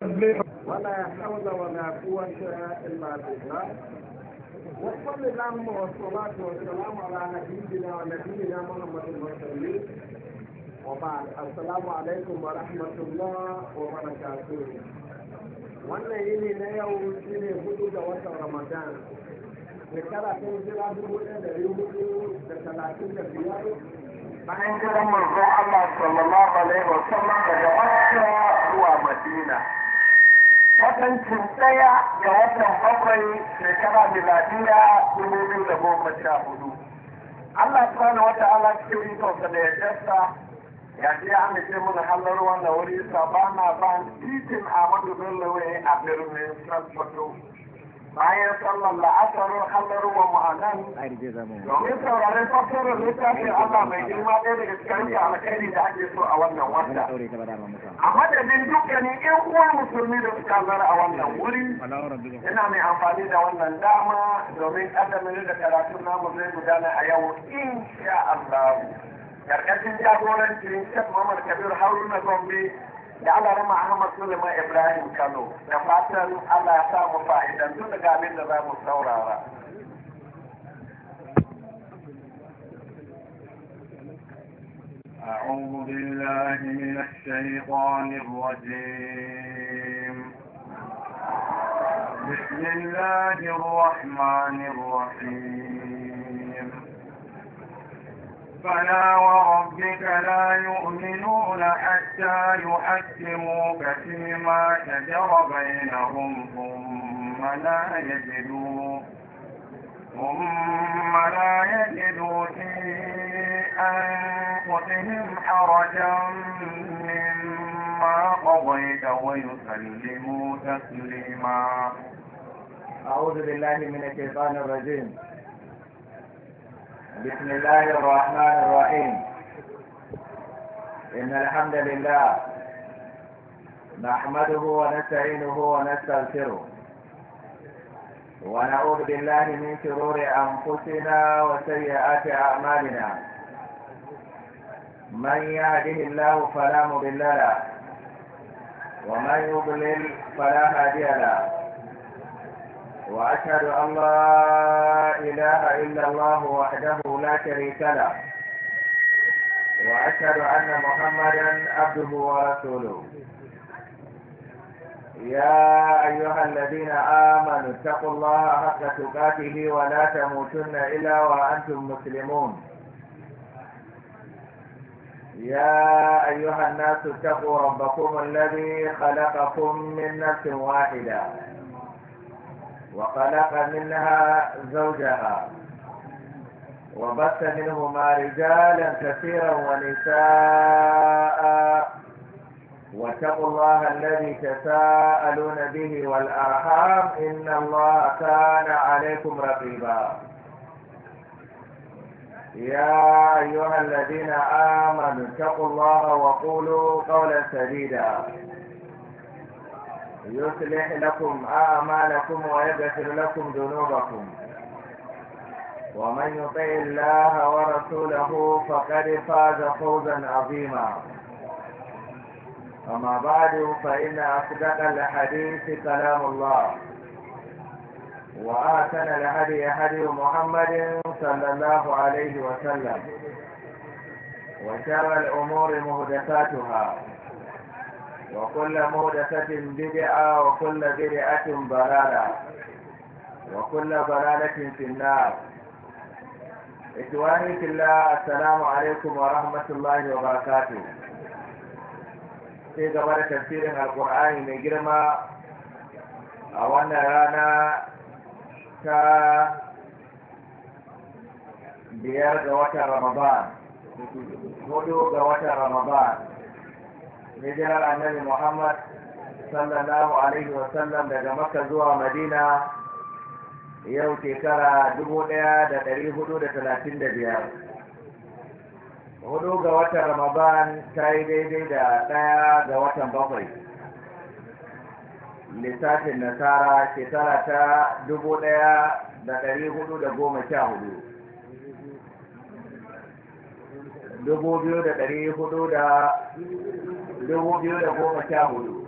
ولا حول ولا قوة إلا بالله وصل اللهم والصلاة والسلام على نبينا ونبينا محمد المرسلين وبعد السلام عليكم ورحمة الله وبركاته wannan yini na yau shi ne hudu da watan ramadan shekara ta hijira dubu ɗaya da hudu da talatin da biyar bayan jiran manzon Allah sallallahu alaihi wa sallam daga Makka zuwa Madina watancin ɗaya ga watan bakwai shekara miladiya dubu biyu da goma sha hudu Allah subhanahu wa ta'ala cikin ikonsa da ya jasta ya ce an ce mana halar wannan wuri sabana ban titin Ahmadu Bello a birnin Sokoto bayan sallar la'asarar halarwa ma'anan domin sauraren fassarar littafin Allah mai girma ɗaya daga cikin alkhairi da ake so a wannan wata. A madadin dukkanin ƴan uwa musulmi da suka zara a wannan wuri, ina mai amfani da wannan dama domin ƙaddamin da karatun namu zai gudana a yau insha Allah. Karkashin jagorancin Shek Muhammad Kabir Haruna Gombe da Allah rama Ahmad Suleiman Ibrahim Kano da fatan Allah ya samu fa'idan tun daga abin da za mu saurara. أعوذ بالله من الشيطان الرجيم بسم الله الرحمن الرحيم فلا وربك لا يؤمنون حتى يحكموك فيما شجر بينهم ثم لا يجدوا ثم لا يجدوا في أنفسهم حرجا مما قضيت ويسلموا تسليما أعوذ بالله من الشيطان الرجيم بسم الله الرحمن الرحيم إن الحمد لله نحمده ونستعينه ونستغفره ونعوذ بالله من شرور أنفسنا وسيئات أعمالنا من يهده الله فلا مضل له ومن يضلل فلا هادي له وأشهد أن لا إله إلا الله وحده لا شريك له وأشهد أن محمدا عبده ورسوله يا أيها الذين آمنوا اتقوا الله حق تقاته ولا تموتن إلا وأنتم مسلمون يا أيها الناس اتقوا ربكم الذي خلقكم من نفس واحدة وخلق منها زوجها وبث منهما رجالا كثيرا ونساء واتقوا الله الذي تساءلون به والأرحام إن الله كان عليكم رقيبا يا أيها الذين آمنوا اتقوا الله وقولوا قولا سديدا يصلح لكم أعمالكم ويغفر لكم ذنوبكم ومن يطع الله ورسوله فقد فاز فوزا عظيما أما بعد فإن أصدق الحديث كلام الله وآتن الهدي هدي محمد صلى الله عليه وسلم وشر الأمور مهدساتها وكل مهدسة بدعة وكل بدعة ضلالة وكل ضلالة في النار إخواني في الله السلام عليكم ورحمة الله وبركاته sai gaba da tafsirin alkur'ani mai girma a wannan rana ta biyar ga watan ramadan hudu ga watan ramadan hijirar annabi muhammad sallallahu alaihi wasallam daga makka zuwa madina yau shekara dubu ɗaya da ɗari hudu da talatin da biyar hudu ga watan ramadan ta yi daidai da ɗaya ga watan bakwai lissafin nasara shekara ta dubu ɗaya da ɗari hudu da goma sha hudu dubu biyu da ɗari hudu da dubu biyu da goma sha hudu